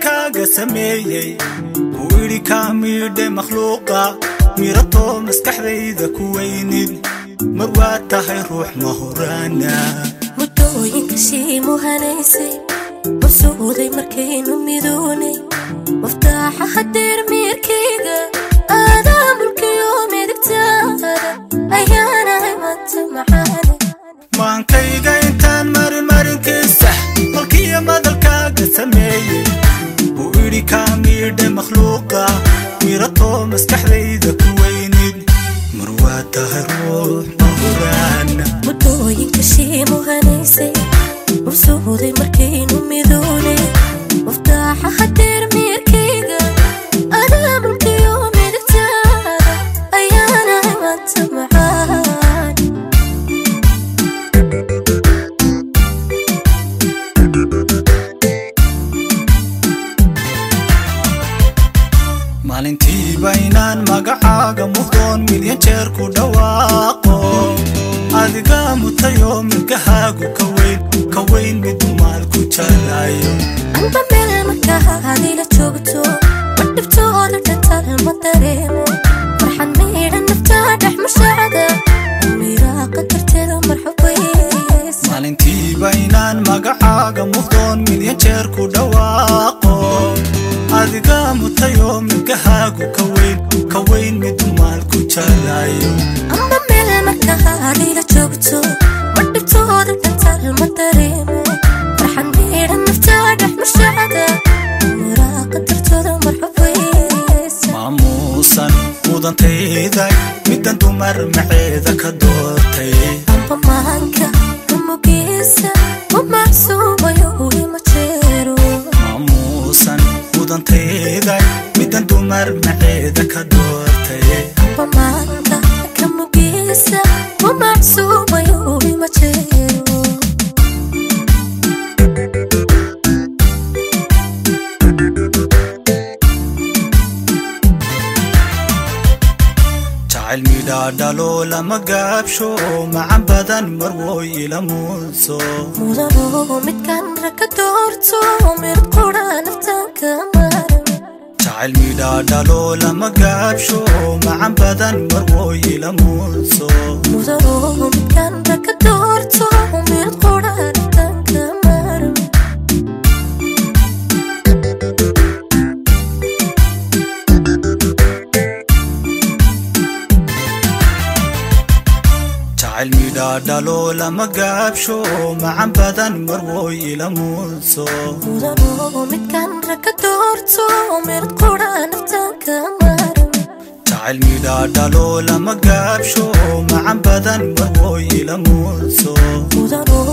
madalkaaga sameeyey ku idhi kaa miidhe makhluuqa miratoo maskaxdayda ku weynid mar waa tahay ruux mahuraana muddooyinka shii muhanaysay masuuday markaynu midoonay muftaaxa hadeer miirkayga aadaa mulkiyo midigtaada ayaanahay manta macaane maankayga intaan marimarinkiisa malkiya madalkaaga sameeyey ku idhi kaa miidhe makhluuqa miratoo maskaxdayda ku weynid mar waa tahay ruux mahuraana muddooyinka shii muhanaysay masuuday markaynu midoonay muftaaxa hadeer miirkayga aadaa mulkiyo midigtaada ayaanahay manta macaane maalintiiba inaan magacaaga muhdoon milyan jeer ku dhawaaqo adiga mutayoo milgahaagu ka weyn ka weyn midu maal ku jalayo amba meel markaadila joogto ma dhibtooda dhantal ma dareemo farxad miidhan naftaa dhex mashaacda miraaqa darteeda marxabays maalintiiba inaan magacaaga muhdoon milyan jeer ku dhawaaqo adiga mutayoo milgahaagu ka weyn ka weyn midu maal ku jalayo amba meel markaadila joogto ma dhibtooda dhantal ma dareemo farxad miidhan naftaa dhex mashaacda miraaqa darteeda marxabays maamuusan mudantayday middan dumar maceeda ka doortay amba maanka kamugiisa u macsuumayo ima jeero maamuusan mudantayday middan dumar maceeda ka doortay pamaanka kamugiisa u macsuumayo ima jeero jacayl midhaa dhalo lama gaabsho macan badan marwoy ila muudso mudano midkan raka doorto mid qura naftanka maran jacayl midhaa dhalo lama gaabsho macan badan marwoy ila muudso mudano midkan raka doorto mid qura naftanka maran jacayl midhaa dhalo lama gaabsho macan badan marwoy ila muudso mudano midkan raka doorto mid qura naftanka maran jacayl midhaa dhalo lama gaabsho macan badan marwoy ila muudso mudano